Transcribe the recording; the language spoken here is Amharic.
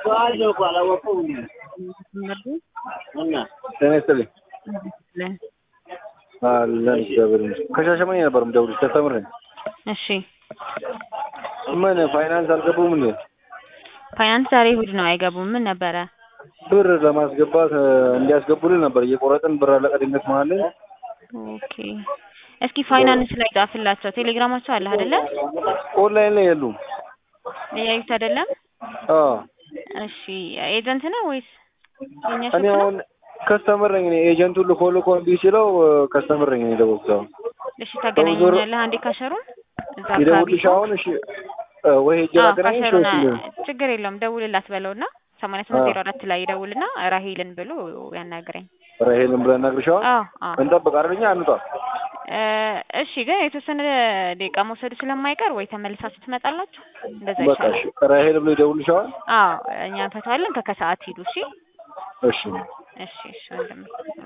ጤና ይስጥልኝ። አለን እግዚአብሔር ይመስገን። ከሻሸመኔ ነበር የምደውልሽ ከስተምር ነኝ። እሺ ምን ፋይናንስ አልገቡም እንዴ? ፋይናንስ ዛሬ እሑድ ነው አይገቡም። ምን ነበረ? ብር ለማስገባት እ፣ እንዲያስገቡልን ነበር እየቆረጥን ብር አለቀ ድንገት መሀል ላይ ኦኬ እስኪ ፋይናንስ ላይ ጻፍላቸው። ቴሌግራማቸው አለ አይደለ? ኦንላይን ላይ የሉም። እያዩት አይደለም? አዎ እሺ ኤጀንት ነው ወይስ የኛ እኔ ሾፕ ነው? አሁን ከስተምር ነኝ። እኔ ኤጀንቱን ልኮ ልኮ እምቢ ሲለው እ፣ ከስተምር ነኝ እኔ ደወልኩት። አሁን እሺ ታገናኘኛለህ አንዴ ካሸሩን እዛ አካባቢ ይደውልሽ አሁን እሺ እ፣ ወይ ሄጄ አዎ ላገናኝሽ ካሸሩን ወይስ እንዴት? ችግር የለውም ደውልላት በለውና ሰማንያ ስምንት አዎ። ዜሮ አራት ላይ ይደውልና ራሄልን ብሎ ያናግረኝ። ራሄልን ብለን እናግርሻዋ አዎ አዎ እንጠብቅ አይደለኛ አንጧ እ፣ እሺ ግን የተወሰነ ደቂቃ መውሰዱ ስለማይቀር ወይ ተመልሳችሁ ትመጣላችሁ። እንደዛ በቃ ይሻላል። እሺ ራሄል ብሎ ይደውልሻዋል። አዎ እኛ እንፈታዋለን። ከከሰዓት ሂዱ። እሺ እሺ እሺ እሺ ወንድሜ